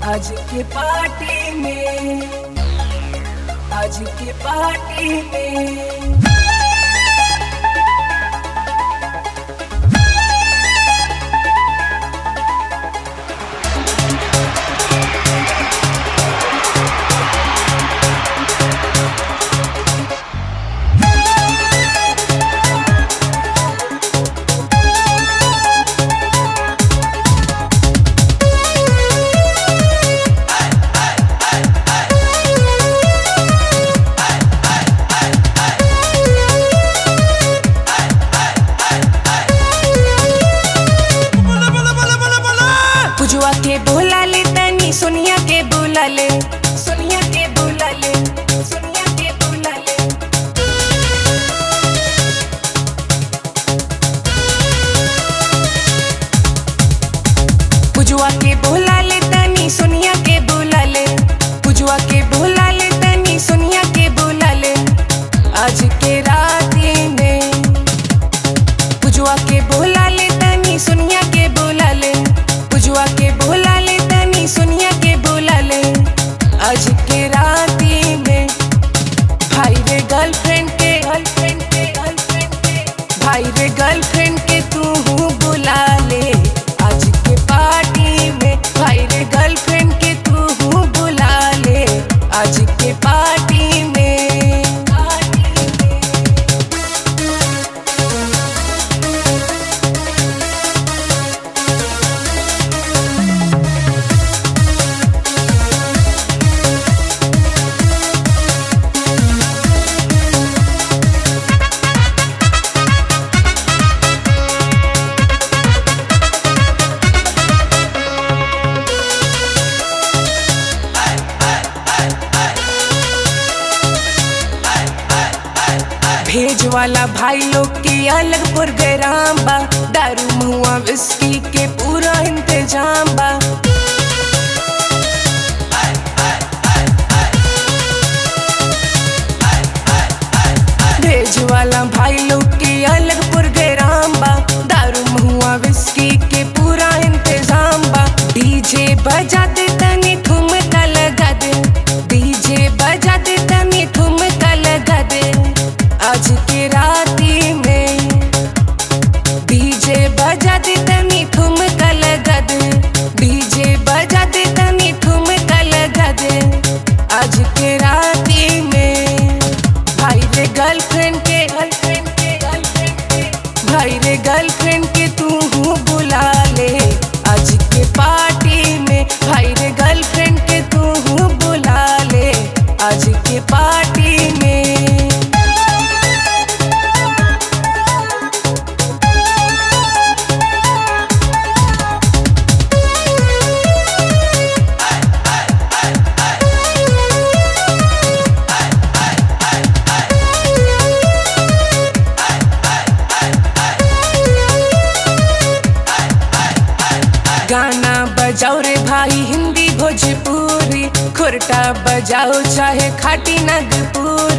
आज के पार्टी में आज के पार्टी में पुजुआ के बोला ले तनी सोनिया के बोला ले सोनिया के बोला ले सोनिया के बोला ले पुजुआ के बोला ले तनी सोनिया के बोला ले पुजुआ के बोला ले तनी सोनिया के बोला ले आज के रात में पुजुआ के बोला ले तनी सोनिया के बोला ले पुजुआ के बोला ले तनी सोनिया के बोला ले आज के रात में भाई रे गर्लफ्रेंड के गर्लफ्रेंड के गर्लफ्रेंड के भाई रे गर्लफ्रेंड के तू बुला ले आज के पार्टी में भाई रे गर्लफ्रेंड के तू बुला ले आज के पार्टी में पार्टी में भेज वाला भाई लोग के अलग प्रोग्राम बा दारू मुआ विस्की के पूरा इंतजाम बा भेज वाला भाई लोग के अलग प्रोग्राम बा दारू मुआ विस्की के पूरा इंतजाम बा डीजे बजा दे तनी ठुमका लगा दे डीजे बजा दे तनी ठुमका लगा दे आज के राती में डीजे बजा दे तनी ठुमका लगा दे डीजे बजा दे तनी ठुमका लगा दे आज के राती में भाई रे गर्लफ्रेंड के गर्लफ्रेंड के गर्लफ्रेंड के भाई रे गर्लफ्रेंड के तू बुला ले आज के पार्टी में भाई रे गर्लफ्रेंड के तू बुला ले आज के पार्टी में गाना बजाओ रे भाई हिंदी भोजपुरी खुरटा बजाओ चाहे खाटी नागपुरी